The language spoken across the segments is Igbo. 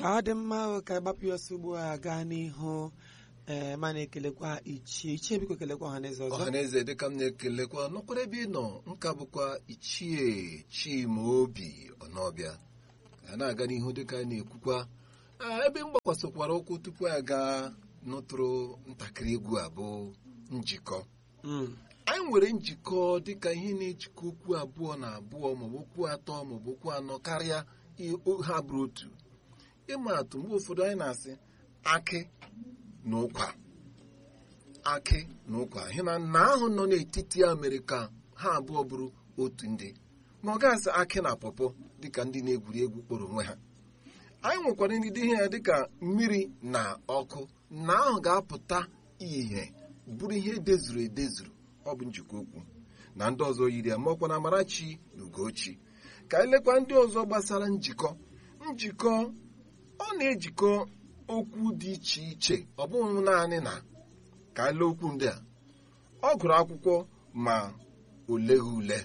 ọ dị mma ka gbapụ ya ọsọ ugbu a gaa n'ihu ee ma na-ekelekwa ichie ichie biko kelekwa ọha na eze ọzọ ọhaneze dịka m na-ekelekwa nọkwara ebe ị nọ nka bụkwa ichie chimaobi ọnọbịa ka a na-aga n'ihu dịka anyị na-ekwukwa Ah, ebe m gbakwasịkwara ụkwụ tupu a gaa nụtụrụ ntakịrị egwu a bụ njikọ Mm, anyị nwere njikọ dịka ihe na-ejikọ okwu abụọ na abụọ maọbụ okwu atọ maọbụ okwu anọ karịa i- o- ha bụrụ otu ịma atụ mgbe ụfọdụ anyị na-asị akị na ụkwa akị na ụkwa ihe na nna ahụ nọ n'etiti ya mere ka ha abụọ bụrụ otu ndị ma ọ gasị akị na pọpọ dịka ndị na-egwuri egwu kpọrọ onwe ha anyị nwekwara ndị ihe ya dịka mmiri na ọkụ na ahụ ga-apụta ihe bụrụ ihe edezuru edezuru ọ bụ njikọ okwu na ndị ọzọ yiri ya maọkwa na Amarachi na Ugochi ka anyị lekwa ndị ọzọ gbasara njikọ njikọ ọ na-ejikọ okwu dị iche iche ọ bụghị naanị na ka anyị lee okwu ndị a ọ gụrụ akwụkwọ ma o leghị ule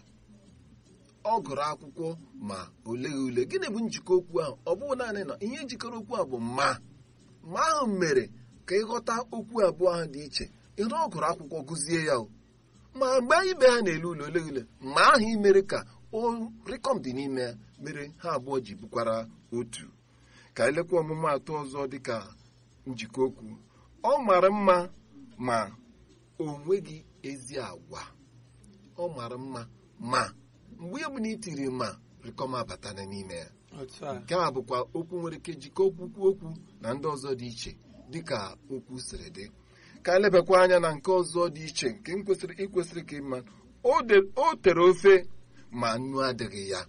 ọ gụrụ akwụkwọ ma o leghị ule gịnị bụ njikọ okwu ahụ ọ bụghị naanị na ihe jikọrọ okwu a bụ ma ma ahụ mere ka ịghọta okwu abụọ ahụ dị iche ịrụ ọ gụrụ akwụkwọ gụzie ya o ma mgbe ibe ha na-ele ule ole ule ma ahụ imere ka o rịkọm dị n'ime ya mere ha abụọ ji bụkwara otu ka elekwa ọmụmụ atọ ọzọ dịka njikọ okwu ọ mara mma ma o nweghị ezi agwa ọ mara mma ma mgbe ya bụ na itiri ma rịkọm abatana n'ime ya otu a nke a bụkwa okwu nwere ike jikọ okwu kwuo okwu na ndị ọzọ dị iche dịka okwu siri dị ka anyị lebakwa anya na nke ọzọ dị iche nke m kwesịrị ikwesịrị ka ịma o de- o tere ofe ma nnu adịghị ya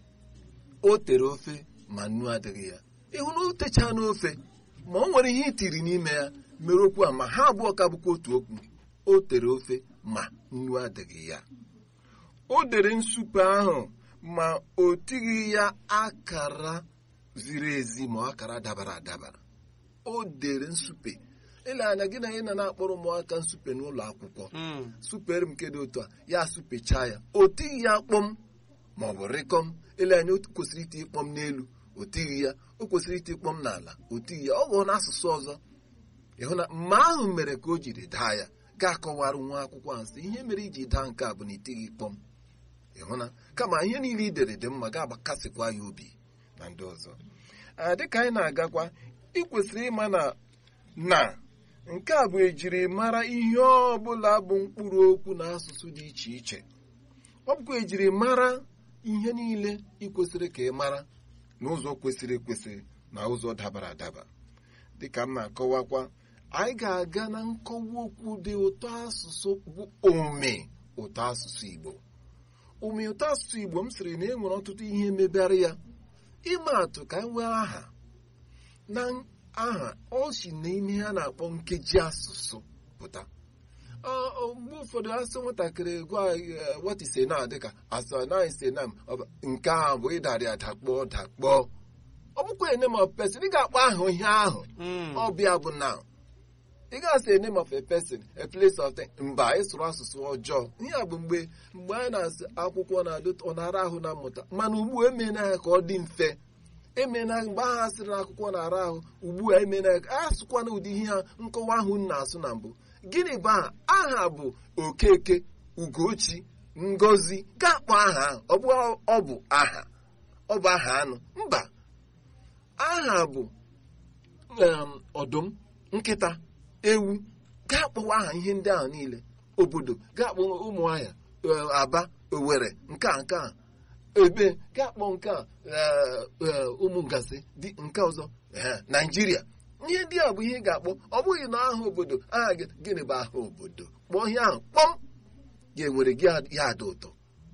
o tere ofe ma nnu adịghị ya ịhụ na o techaa n'ofe ma o nwere ihe itiri n'ime ya mere okwu a ma ha abụọ ka bụkwa otu okwu o tere ofe ma nnu adịghị ya o dere nsupe ahụ ma o tighị ya akara ziri ezi ma akara dabara adabara o dere nsupe ile anya gị na ị na na-akpọrọ ụmụaka nsupe n'ụlọ akwụkwọ Mm, supere m nke dị otu a ya supechaa ya o tighị ya kpọm ma ọ bụ rịkọm ile anya o kwesịrị iti kpọm n'elu o tighị ya o kwesịrị iti kpọm n'ala o tighị ya ọ gụọ n'asụsụ ọzọ ịhụ na mma ahụ mere ka o jiri daa ya ga-akọwara nwa akwụkwọ ahụ sị ihe mere iji daa nke a bụ na itighị kpọm ịhụ na kama ihe niile i dere dị mma ga-agbakasịkwa ya obi na ndị ọzọ a dịka anyị na-agakwa ị kwesịrị ịma na na nke a bụ ejiri mara ihe ọbụla bụ mkpụrụ okwu na asụsụ dị iche iche ọ bụkwa ejiri mara ihe niile ị kwesịrị ka ị mara n'ụzọ kwesịrị ekwesị na ụzọ dabara adaba dịka m na-akọwakwa anyị ga-aga na nkọwa okwu dị ụtọ asụsụ bụ ome ụtọ asụsụ Igbo ome ụtọ asụsụ Igbo m sịrị na e nwere ọtụtụ ihe mebere ya ịma atụ ka anyị nwee aha na aha ọ si n'ime ha na-akpọ nkeji asụsụ pụta Ọ- ọ, mgbe ụfọdụ asị nwatakịrị gwa eh, what is a noun dịka asọ na is a noun ọ bụ, nke ahụ bụ ịdarị adakpọ dakpọ ọ bụkwa a name of person ị ga-akpọ aha ihe ahụ mm, ọbịa bụ noun ị ga-asị a name of a person a place of thing mba ịsụrụ asụsụ ọjọọ ihe a bụ mgbe mgbe anyị na-asị akwụkwọ na-adị ọ na-ara ahụ na mmụta mana ugbu a emena ya ka ọ dị mfe emena mgbe ahụ asịrị na akwụkwọ na-ara ahụ ugbu a emena ya ka asụkwana ụdị ihe ha nkọwa ahụ m na-asụ na mbụ gịnị bụ aha aha bụ okeke ugochi ngozi ga-akpọ aha ahụ ọ bụ ọ bụ aha ọ bụ aha anụ mba aha bụ um, ọdụm nkịta ewu ga-akpọwa aha ihe ndị ahụ niile obodo ga-akpọ ụmụahịa eh, aba owere nke a nke a ebe ga-akpọ nke a eh, eh, ụmụ ngasị dị nke ọzọ eh, naijiria ihe ndị a bụ ihe ị ga-akpọ ọ bụghị na aha obodo aha gị gịnị bụ aha obodo kpọọ ihe ahụ kpọm ga-enwere gị ya ada ụtọ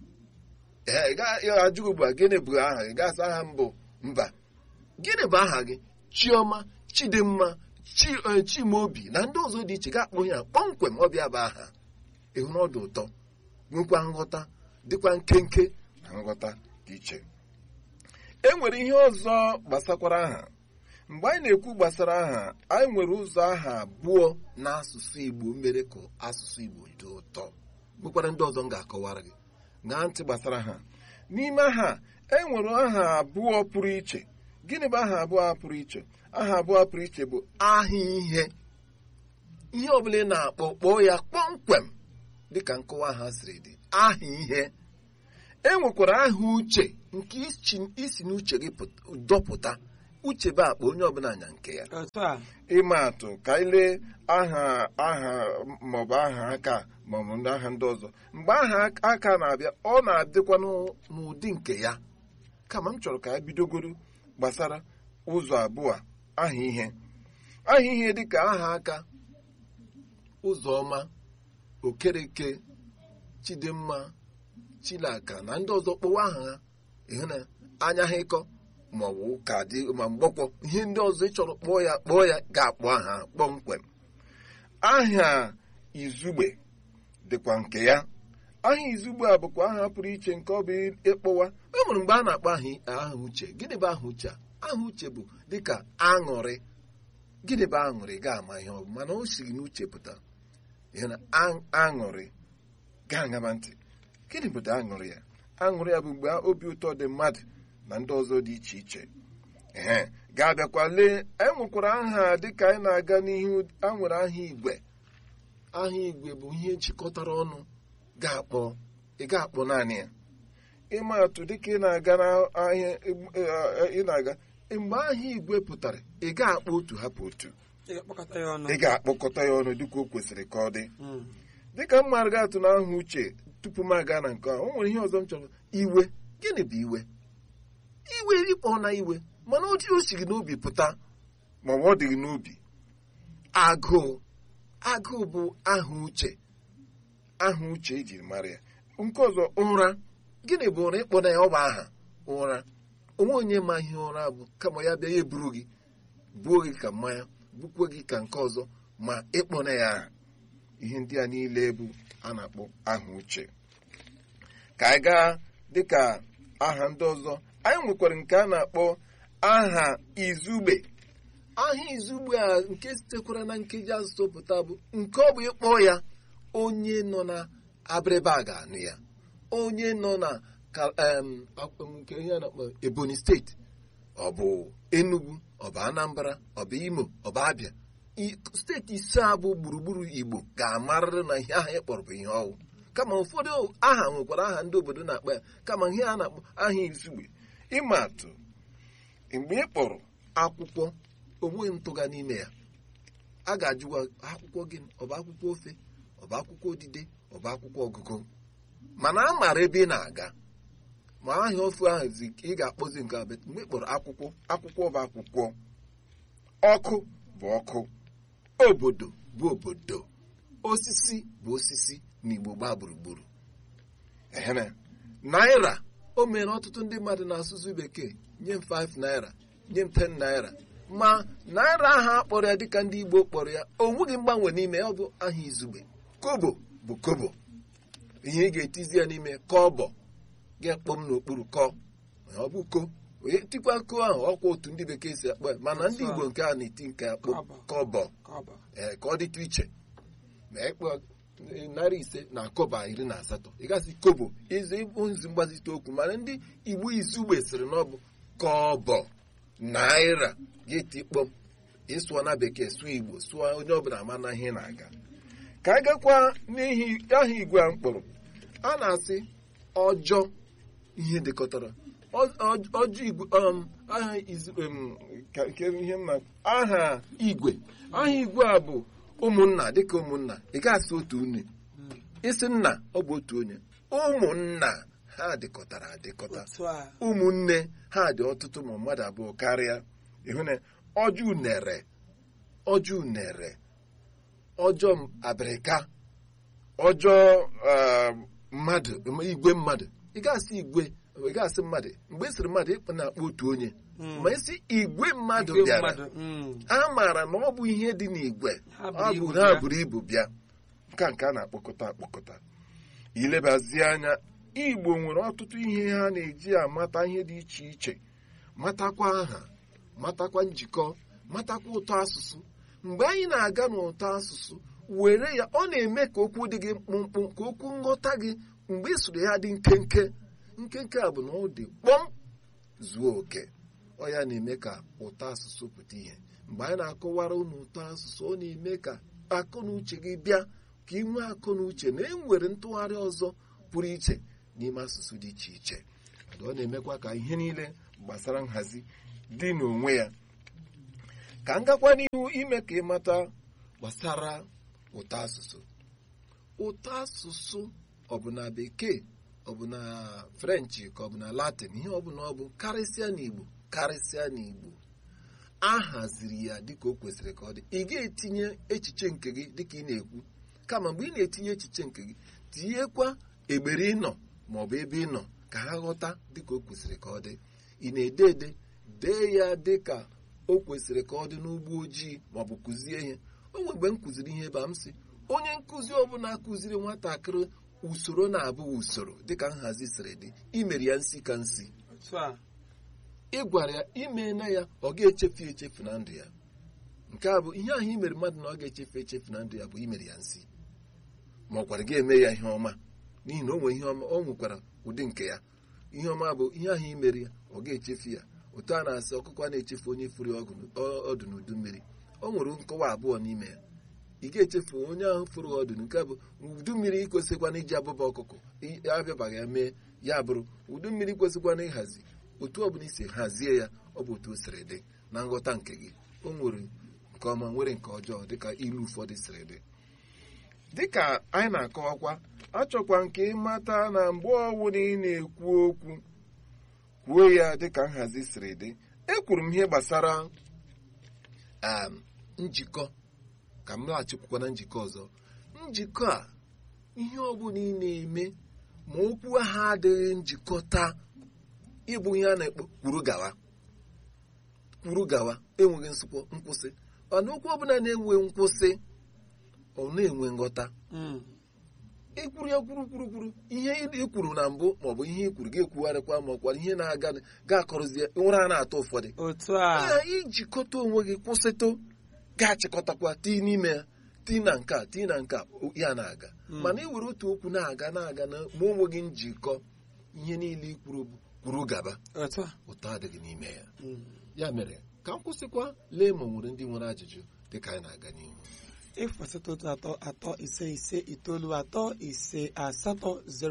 ee ga ajụ ugbu a gịnị bụ aha gị gasị aha mbụ mba gịnị bụ aha gị chioma chidimma chi eh, chimaobi na ndị ọzọ dị iche ga-akpọ ya kpọmkwem ọbịa bụ aha ịhụ na ọ dị ụtọ nwekwa nghọta dịkwa nkenke na nghọta dị iche e nwere ihe ọzọ gbasakwara aha mgbe anyị na-ekwu gbasara aha anyị nwere ụzọ aha abụọ n'asụsụ Igbo mere ka asụsụ Igbo dị ụtọ nwekwara ndị ọzọ m ga-akọwara gị ṅaa ntị gbasara ha n'ime ha e nwere aha abụọ pụrụ iche gịnị bụ aha abụọ a pụrụ iche aha abụọ pụrụ iche bụ aha ihe ihe ọbụla ị na-akpọ kpọọ ya kpọmkwem dịka nkọwa ha siri dị aha ihe e nwekwara aha uche nke isi- isi n'uche gị pụt- dọpụta uche bụ akpa onye ọbụla nya nke ya otu a ịma atụ ka anyị lee aha aha maọbụ aha aka maọbụ ndị aha ndị ọzọ mgbe aha aka na-abịa ọ na-adịkwa n'ụ- n'ụdị nke ya kama m chọrọ ka anyị bidogoro gbasara ụzọ abụọ a, aha ihe aha ihe dịka aha aka ụzọma okereke chidimma chilaka na ndị ọzọ kpọwa aha ha ịhụ na anya ha ịkọ maọbụ ụka dị ma mgbọkwọ ihe ndị ọzọ ị chọrọ kpọọ ya kpọọ ya ga-akpọ aha kpọmkwem aha izugbe dịkwa nke ya aha izugbe a bụkwa aha pụrụ iche nke ọ bụ ịkpọwa e nwere mgbe a na-akpọ aha aha uche gịnị bụ aha uche a aha uche bụ dịka aṅụrị gịnị bụ aṅụrị ga-ama ihe ọ bụ mana o siri n'uche pụta ihe na a- aṅụrị ga-aṅaba ntị gịnị bụ aṅụrị ya aṅụrị ya bụ mgbe obi ụtọ dị mmadụ na ndị ọzọ dị iche iche ee ga-abịakwa lee enwekwara aha dịka anyị na-aga n'ihu a nwere aha igwe aha igwe bụ ihe jikọtara ọnụ ga-akpọ ị ga-akpọ naanị ya ịma atụ dịka ị na-aga n'ahịa ị na-aga mgbe aha igwe pụtara ị ga-akpọ otu hapụ otu ị ga-akpọkọta ya ọnụ ị ga-akpọkọta ya ọnụ dịka o kwesịrị ka ọ dị Mm. dịka m mara atụ na aha uche tupu m aga na nke a o nwere ihe ọzọ m chọrọ iwe gịnị bụ iwe iwe ịkpọ na iwe mana otu o si gị n'obi pụta ma ọ dị gị n'obi agụụ agụụ bụ aha uche aha uche ejiri mara ya nke ọzọ ụra gịnị bụ ụra ịkpọ na ya ọ bụ aha ụra onwe onye ma ihe ụra bụ kama ya bịa ya eburu gị buo gị ka mmanya bukwe gị ka nke ọzọ ma ịkpọ na ya aha ihe ndị a niile bụ a na-akpọ aha uche ka anyị gaa dịka aha ndị ọzọ anyị nwekwara nke a na-akpọ aha izugbe aha izugbe a nke sitekwara na nkeji asụsụ pụta bụ nke ọ bụ ịkpọ ya onye nọ na abịrịba a ga-anụ ya onye nọ na ka- em, akp- nke ihe a na-akpọ ebonyi steeti ọ bụ enugu ọ bụ anambra ọ bụ imo ọ bụ abịa I- steeti ise a bụ gburugburu igbo ga-amarịrị na ihe aha ị kpọrọ bụ ihe ọwụ kama ụfọdụ aha nwekwara aha ndị obodo na-akpọ ya kama ihe a na-akpọ aha izugbe ịma atụ mgbe ị kpọrọ akwụkwọ onweghị ntụga n'ime ya a ga-ajụwa akwụkwọ gị ọ bụ akwụkwọ ofe ọ bụ akwụkwọ odide ọ bụ akwụkwọ ọgụgụ mana a maara ebe ị na-aga ma aha ofe ahụ zi ị ga-akpọzi nke a bet mgbe ị kpọrọ akwụkwọ akwụkwọ bụ akwụkwọ ọkụ bụ ọkụ obodo bụ obodo osisi bụ osisi na igbo gbaa gburugburu ehere naira o mere ọtụtụ ndị mmadụ na-asụsụ bekee nye m 5 naira nye m 10 naira ma naira ahụ akpọrọ ya dịka ndị igbo kpọrọ ya o nweghị mgbanwe n'ime ya ọ bụ aha izugbe kobo bụ kobo ihe ị ga-etizi ya n'ime kọbọ ga-akpọ m n'okpuru kọ ọ bụ ko onye tikwa ko ahụ ọkwa otu ndị bekee si akpọ ya mana ndị igbo nke a na-eti nke akpọ Kọbọ. kọbọ Ka ọ bụ. ee ka ọ dịtụ iche ma ịkpọ narị ise na kọba iri na asatọ ị gasị kobo ịzụ ịbụ nzi mgbazite okwu mana ndị igbo izugbe sịrị na ọ bụ kọbọ naira ga-eti kpọm ịsụọ na bekee sụọ igbo sụọ onye ọbụla ama na ihe na-aga ka a gakwa n'ihi aha igwe a mkpọrọ a na-asị ọjọọ ihe dịkọtara Ọ- ọ- ọjọọ igwe um, aha izu um, ka nke ihe m na aha igwe aha igwe a bụ ụmụnna dịka ụmụnna ị ga-asị otu nne Mm. isi nna ọ bụ otu onye ụmụnna ha dịkọtara adịkọta otu a ụmụnne ha dị ọtụtụ ma mmadụ abụọ karịa ịhụ na ọjọọ unere ọjọọ unere ọjọọ abịrịka ọjọọ um, mmadụ igwe mmadụ ị ga-asị igwe ị ga-asị mmadụ mgbe ị sịrị mmadụ ịkpọ na-akpọ otu onye Mm. ma esi igwe mmadụ Igwe bịara mmadụ, mm. a maara na ọ bụ ihe dị n'igwe Ha ọ buru bụ ibu ha bịa. buru ibu bịa nke a nke a na-akpọkọta akpọkọta ilebazi anya igbo nwere ọtụtụ ihe ha na-eji amata ihe dị iche iche matakwa aha matakwa njikọ matakwa ụtọ asụsụ mgbe anyị na-aga n'ụtọ asụsụ were ya ọ na-eme ka okwu dị gị mkpụmkpụ ka okwu nghọta gị mgbe ị sụrụ ya dị nkenke nkenke a bụ na ọ dị kpọm zuo oke ọ ya na-eme ka ụtọ asụsụ pụta ihe mgbe anyị na-akọwara unu ụtọ asụsụ ọ na-eme ka akọ na uche gị bịa ka ị nwee akọ na uche na e nwere ntụgharị ọzọ pụrụ iche n'ime asụsụ dị iche iche ọ na-emekwa ka ihe niile gbasara nhazi dị n'onwe ya ka m gakwa n'ihu ime ka ị mata gbasara ụtọ asụsụ ụtọ asụsụ ọ bụ na bekee ọ bụ na frenchị ka ọ bụ na latin ihe ọ bụla ọ bụ karịsịa n'igbo karịsịa n'igbo a haziri ya dịka o kwesịrị ka ọ dị ị ga-etinye echiche nke gị dịka ị na-ekwu kama mgbe ị na-etinye echiche nke gị tinyekwa egbere ịnọ maọbụ ebe ị nọ ka ha ghọta dịka o kwesịrị ka ọ dị ị na-ede ede dee ya dịka o kwesịrị ka ọ dị n'ugbo ojii maọbụ kụzie ihe o nwe mgbe m kụziri ihe ebe a m sị onye nkụzi ọbụla kụziri nwatakịrị usoro na-abụghị usoro dịka nhazi siri dị imere ya nsi ka nsi otu a ị gwara ya ime na ya ọ ga-echefu echefu na ndụ ya nke a bụ ihe ahụ imere mmadụ na ọ ga-echefu echefu na ndụ ya bụ imere ya nsi ma ọ gwara gị eme ya ihe ọma n'ihi na o nwere ihe ọma o nwekwara ụdị nke ya ihe ọma bụ ihe ahụ imere ya ọ ga-echefu ya otu a na-asị ọkụkọ a na-echefu onye furu ya ọgụ- ọ- ọdụ n'udu mmiri o nwere nkọwa abụọ n'ime ya ị ga-echefu onye ahụ furu ọdụ nke bụ udu mmiri ikwesịkwana iji abụba ọkụkọ i- abịabaghị ya mee ya bụrụ udu mmiri kwesịkwana ịhazi otu ọbụla isi hazie ya ọ bụ otu o siri dị na nghọta nke gị o nwere nke ọma nwere nke ọjọọ dịka ilu ụfọdụ siri dị dịka anyị na-akọwakwa achọkwa nke ịmata na mgbe ọbụla ị na-ekwu okwu kwuo ya dịka nhazi siri dị ekwuru m ihe gbasara um, njikọ ka m laghachikwukwa na njikọ ọzọ njikọ a ihe ọbụla ị na-eme ma okwu ahụ adịghị njikọta ịbụ ihe a na-ekpo kwuru gawa kwuru gawa enweghị nsụkwọ nkwụsị mana okwu ọbụla na-enwe nkwụsị ọ na-enwe nghọta Mm. ikwuru ya kwuru kwuru kwuru ihe ị kwuru na mbụ maọbụ ihe i kwuru ga-ekwugharịkwa ma ọkwa ihe na-aga ga-akọrọzie ụra a na-atọ ụfọdụ otu a ya ijikọta onwe gị kwụsịtụ ga-achịkọtakwa tii n'ime ya tii na nke a tii na nke a o- ya na-aga Mm. mana iwere otu okwu na-aga na-aga na ma o nweghị njikọ ihe niile ikwuru bụ kwuru gaba otu a ụtọ adịghị n'ime ya Mm. ya mere ka m kwụsịkwa lee ma o nwere ndị nwere ajụjụ dịka anyị na-aga n'ihu ịfasịta otu atọ atọ ise ise itoolu atọ ise asatọ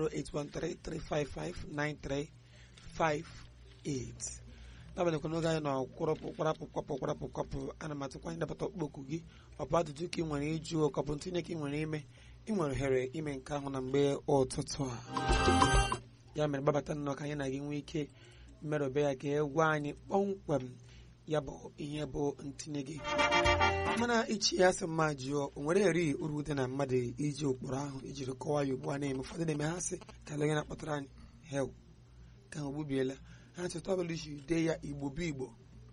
08133559358 n'agbanyeghị n'oge anyị nọ kwụrụpụ kwarapụ kwapụ kwarapụ kwapụ ana m atụkwa anyị dapụta okpokwu gị ọ bụ ajụjụ ka ị nwere ịjụ ka ọ bụ ntinye ka ị nwere ime ị nwere ohere ime nke ahụ na mgbe ụtụtụ a ya mere gbabata nnọọ ka anyị na gị nwee ike mmerụbe ya ka e gwa anyị kpọmkwem ya bụ ihe bụ ntinye gị mana ichi ya sị mma jụọ o nwere eri uru dị na mmadụ iji ụkpụrụ ahụ ijiri kọwaa ya ugbu a na-eme ụfọdụ na-eme ha sị ka onye na-akpọtara anyị hel ka ha ogbubiela ha cheta ọbụla iji dee ya igbo bụ igbo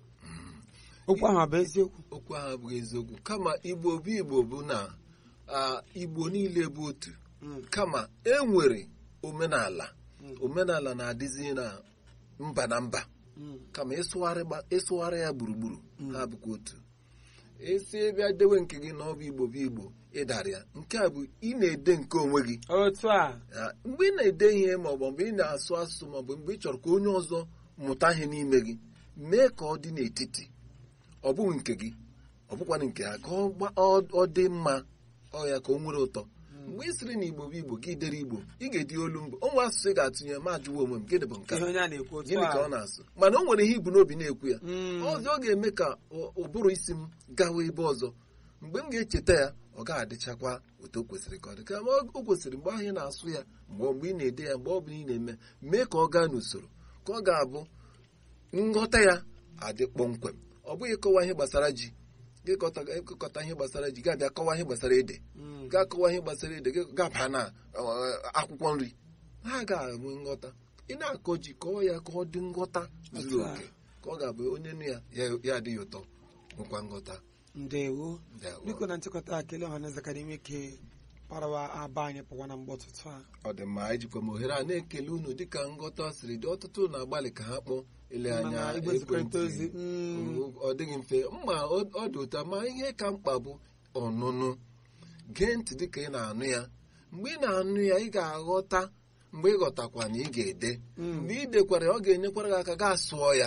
okwu ahụ ọ bụ eziokwu okwu ahụ abụghị eziokwu kama igbo bụ igbo bụ na ah, igbo niile bụ otu Mm, kama e nwere omenala mm, omenala na-adịzi na mba na mba mm, kama ịsụgharị gba- ịsụgharị ya gburugburu Mm. ha bụkwa otu esi bịa dewe nke gị na ọ bụ igbo bụ igbo ịdara ya nke a bụ ị na-ede nke onwe gị otu a Ya, mgbe ị na-ede ihe maọbụ mgbe ị na-asụ asụsụ maọbụ mgbe ị chọrọ ka onye ọzọ mụta ihe n'ime gị mee ka ọ dị n'etiti ọ bụghị nke gị ọ bụkwana nke ha ka ọ gba- ọ- ọ dị mma ọ ya ka o nwere ụtọ mgbe ị sịrị na igbo bụ igbo gị dere igbo ị ga-edi olu mbụ onwe asụsụ ị ga-atụnye ma jụwa onwe m gịnị bụ nke a? ihe onye a na-ekwu otu gịnị ka ọ a na-asụ mana o nwere ihe ibu n'obi na-ekwu ya Mm, ọzọ ọ ga-eme ka ụ- ụbụrụ isi m gawa ebe ọzọ mgbe m ga-echeta ya ọ ga-adịchakwa otu o kwesịrị ka ọ dị kama o kwesịrị mgbe ahụ ị na-asụ ya mgbe mgbe ị na-ede ya mgbe ọ bụla ị na-eme mee ka ọ gaa n'usoro ka ọ ga-abụ nghọta ya adị kpọmkwem ọ bụghị ịkọwa ihe gbasara ji gịkọta ịkọta ihe gbasara ji ga-abịa kọwa ihe gbasara ede mm, ga-akọwa ihe gbasara ede gị gaba na ọ, akwụkwọ nri ha ga-enwe nghọta ị na-akọ ji kọọ ya ka ọ dị nghọta zuru Otu a. oke ka ọ ga-abụ onye nụ ya ya- ya adịghị ụtọ nwekwa nghọta ndewo Ndewo. biko na nchịkọta akele ọhaneze ka dị ike parawa aba anyị pụwa na mgbe ọtụtụ a ọ dị mma anyị jikwa m ohere a na-ekele unu dịka nghọta siri dị ọtụtụ na-agbalị ka ha kpọọ ele anya mana igwe nzikọrịta ozi ekwentị mm, ọ dịghị mfe mma ọ ọ dị ụtọ ma ihe ka mkpa bụ ọnụnụ gee ntị dịka ị na-anụ ya mgbe ị na-anụ ya ị ga-aghọta mgbe ị ghọtakwa na ị ga-ede mm, mgbe ị dekwara ya ọ ga-enyekwara gị aka gaa sụọ ya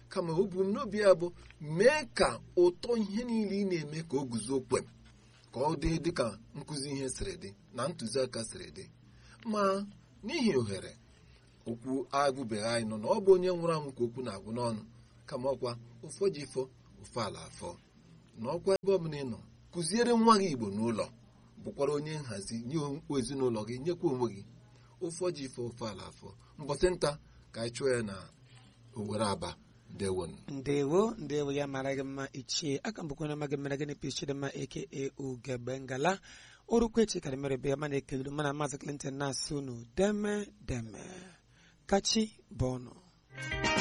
kama ebumnobi ya bụ mee ka ụtọ ihe niile ị na-eme ka o guzo kwem ka ọ dị dịka nkụzi ihe siri dị na ntụziaka siri dị ma n'ihi ohere okwu agwụbeghị anyị nọ na ọ bụ onye nwụrụ anwụ ka okwu na-agwụ n'ọnụ kama ọkwa ụfọ ji fọ ụfọ ala afọ na ọkwa ebe ọbụla ị nọ kụziere nwa gị igbo n'ụlọ bụkwara onye nhazi nye ezinụlọ gị nyekwa onwe gị ụfọ ji fọ ụfọ ala afọ mbọsị nta ka anyị chụọ ya na owere aba ndewon ndewo ndewo ya mara gị mma ichie aka mbụkwa onye amaghị mere gịnị pis chidimma aka ugegbe ngala orukwechi karị mere be ya mana ekeluru mana maazị clinton na-asị unu deme deme kachi bụ ọnụ